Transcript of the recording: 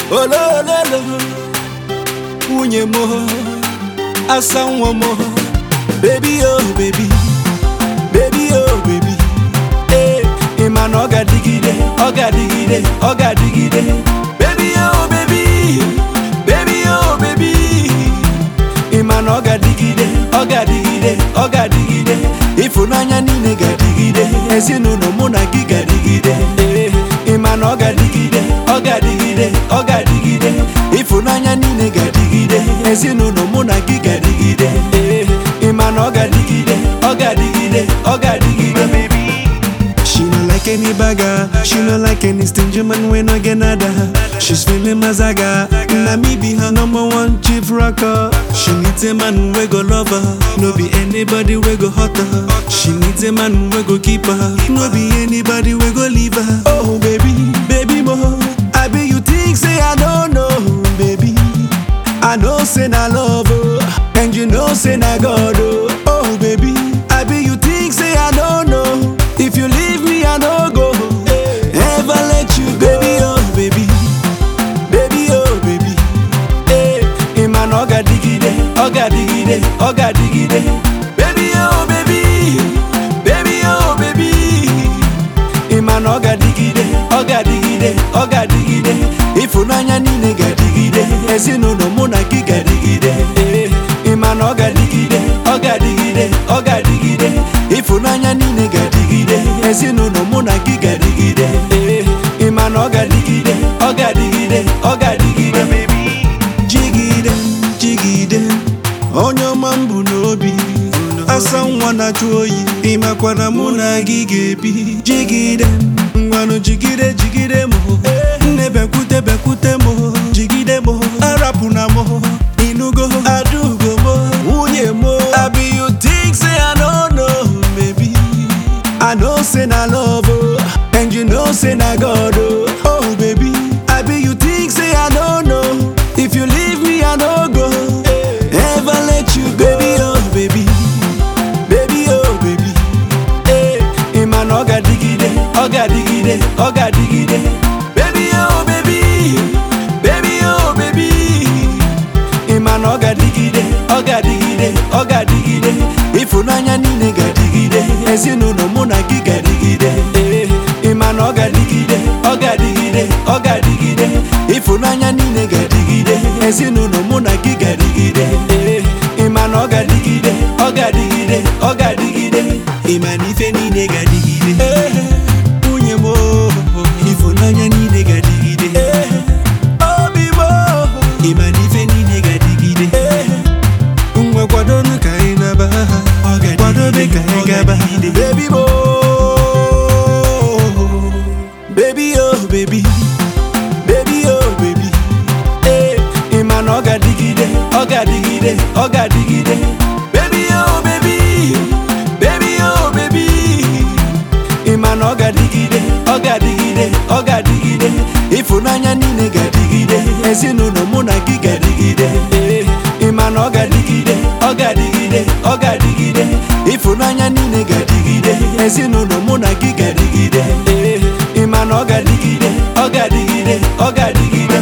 olololo nwunye m asa nwa m bebi o bebi bebi o bebi ee ị ma na ọ ga-adịgide ọ ga-adịgide ọ ga-adịgide bebi o bebi bebi o bebi ị ma na ọ ga-adịgide ọ ga-adịgide ọ ga-adịgide ịfụnanya niile ga-adịgide ezinụlọ mụ na gị ga-adịgide ee ị ma na ọ ga-adịgide ọ ga-adịgide ọ ga-adịgide ịfụnanya niile ga-adịgide ezinụlọ mụ na gị ga-adịgide ee ị ma na ọ ga-adịgide ọ ga-adịgide ọ ga-adịgide She no like any bagger, she no like any stingy man when I get nada. She's feeling mazaga, na me be her number one chief rocker. She needs a man we go love her, no be anybody we go hurt her. She needs a man we go keep her, no be anybody we go leave her. Oh baby, baby mo, I be you think say I don't know, baby. I know say na love oh, and you know say na God oh. Oh baby, I be you think say I don't know. If you leave me I no go ever let you go. Baby oh baby, baby oh baby. Hey, ị ma na ọ ga-adịgide, ọ ga-adịgide, ọ ga-adịgide. Baby oh baby, baby oh baby. ị ma na ọ ga-adịgide ọ ga-adịgide ọ ga-adịgide ịfụnanya niile ga-adịgide ezinụlọ mụ na gị ga-adịgide ee ị ma na ọ ga-adịgide ọ ga-adịgide ọ ga-adịgide ịfụnanya niile ga-adịgide ezinụlọ mụ na gị ga-adịgide ee ị ma na ọ ga-adịgide ọ ga-adịgide ọ ga-adịgide jigide jigide onye ọma m bụ n'obi asa nwa na-achụ oyi ịmakwana mụ na gị ga-ebi jigide ngwanụ jigide jigide m nne bekwute bekwute m jigide m arapụna m inugo adugo m nwunye m abi you think say I no know baby I know say na love oh, and you know say na God oh. Oh baby, I be you think say I don't know. If you leave me I no go ever let you go. Baby oh baby, baby oh baby. Hey, ị ma na ọ ga-adịgide, ọ ga-adịgide, ọ ga-adịgide. Baby oh baby, baby oh baby. ị ma na ọ ga-adịgide ọ ga-adịgide ọ ga-adịgide ịfụnanya niile ga-adịgide ezinụlọ mụ na gị ga-adịgide ee ị ma na ọ ga-adịgide ọ ga-adịgide ọ ga-adịgide ịfụnanya niile ga-adịgide ezinụlọ mụ na gị ga-adịgide ee ị ma na ọ ga-adịgide ọ ga-adịgide ọ ga-adịgide ị ma na ife niile ga-adịgide ee nwunye m oo, ịfụnanya niile ga-adịgide ee obi m oo, ị ma na ife niile ga-adịgide ngwa kwadonu ka anyị naba kwadobe ka anyị gaba baby mo baby oh baby baby oh baby ee ị ma na ọ ga-adịgide ọ ga-adịgide ọ ga-adịgide baby oh baby baby oh baby ị ma na ọ ga-adịgide ọ ga-adịgide ọ ga-adịgide ịfụnanya niile ga-adịgide ezinụlọ mụ na gị ga-adịgide ee ị ma na ọ ga-adịgide ọ ga-adịgide ọ ga-adịgide ịfụnanya niile ga-adịgide ezinụlọ mụ na gị ga-adịgide ee ị ma na ọ ga-adịgide ọ ga-adịgide ọ ga-adịgide